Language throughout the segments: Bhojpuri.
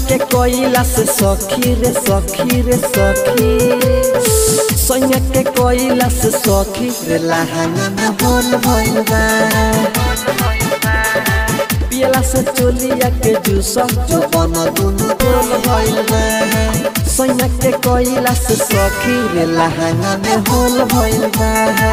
के कोइला से सखी रे सखी रे सखी सैया के कोइला से सखी रे लहंगा में होल भइल बा पियला से चोलिया के जूस जो बन दुनु गोल भइल बा सैया के कोइला से सखी रे लहंगा में होल भइल बा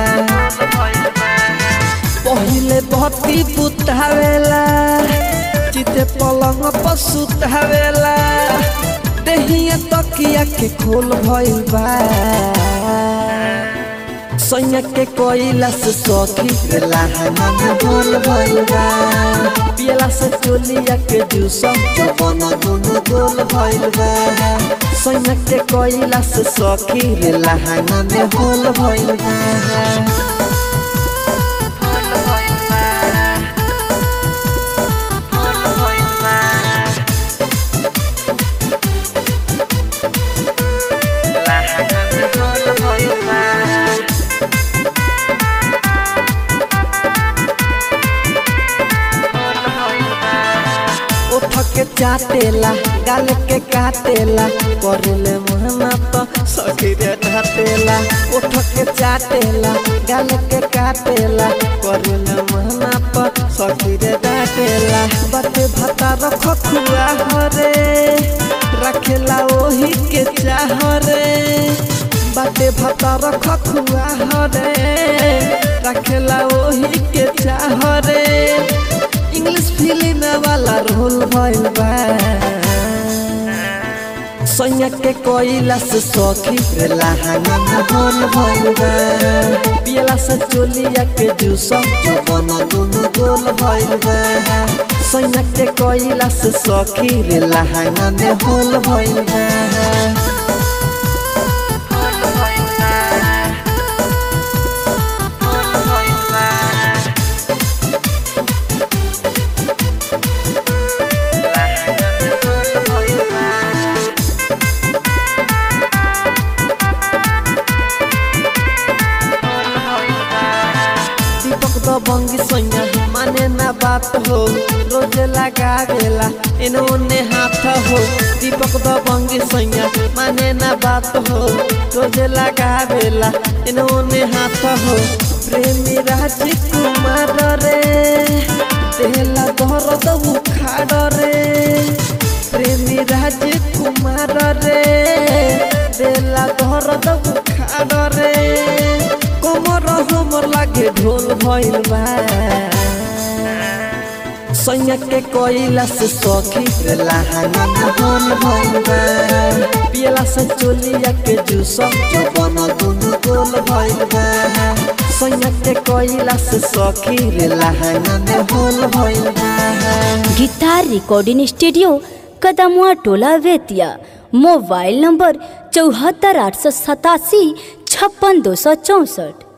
पहिले बत्ती बुतावेला चिते पलंग पर सुतावेला देहिया तकिया के खोल भइल बा सैया के कोइला से सखी रे लहंगा में होल भइल बा पियला से चोलिया के जूस जवन दुनु गोल भइल बा सैया के कोइला से सखी रे लहंगा में होल भइल बा ओठ के चाटेला गाल के काटेला करले मोहना तो सखी रे ढाटेला ओठ के चाटेला गाल के काटेला करले मोहना तो सखी रे ढाटेला बाटे भाता रख खुआ हरे रखेला ओही के चाह रे बाटे भाता रख खुआ हरे रखेला ओही के चाह रे इंग्लिश फिल्म वाला रोल भइल बा सैया के कोइला से सखी रे लहंगा में होल भइल बा पियला से चोलिया के जूस जवन दुनु गोल भइल बा सैया के कोइला से सखी रे लहंगा में होल भइल बा दीपक द बंगी सैया माने ना बात हो रोज लगावेला इन्होंने हाथ हो दीपक द बंगी सैया माने ना बात हो रोज लगावेला इन्होंने हाथ हो प्रेमी राजकुमार रे देला दर्द उखाड़ रे प्रेमी राजकुमार रे देला दर्द उखाड़ रे कोमर हमर लागे ढोल भइल बा सैया के कोइला से सखी रे लहंगा में होल भइल बा पियला से चोलिया के जूस जवन दुनु गोल भइल बा सैया के कोइला से सखी रे लहंगा में होल भइल बा गिटार रिकॉर्डिंग स्टूडियो कदमुआ टोला वेतिया मोबाइल नंबर चौहत्तर आठ सौ सतासी छप्पन दो सौ चौंसठ